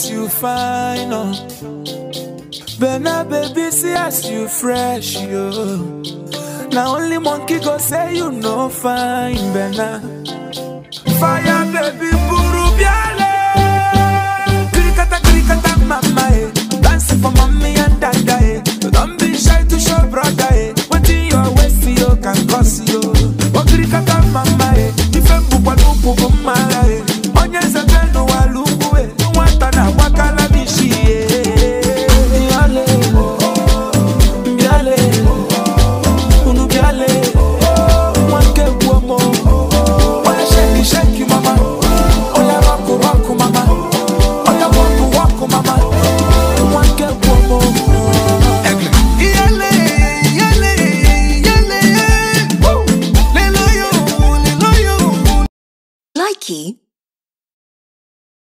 as you fine, oh. Bena baby, see as you fresh, yo. Now only monkey go say you no fine, Bena. Fire baby, buru biale. Krikata krikata mama, eh. Dancing for mommy and dada, eh. Don't be shy to show brother, eh. What in your waist, you can cause you. Oh krikata mama, eh. Ife mbukwa lupu mara, eh. Onye zebenu walugu, eh. Nwata na wakala bishi, eh. Biale, biale, unu biale, wanke buomo. Oya shake it, shake it, mama. Oya rock it, rock it, mama. Oya walk it, walk it, mama. Wanke buomo. Iyale, iyale, iyale. Woo! Lelo yo, lelo yo. Likey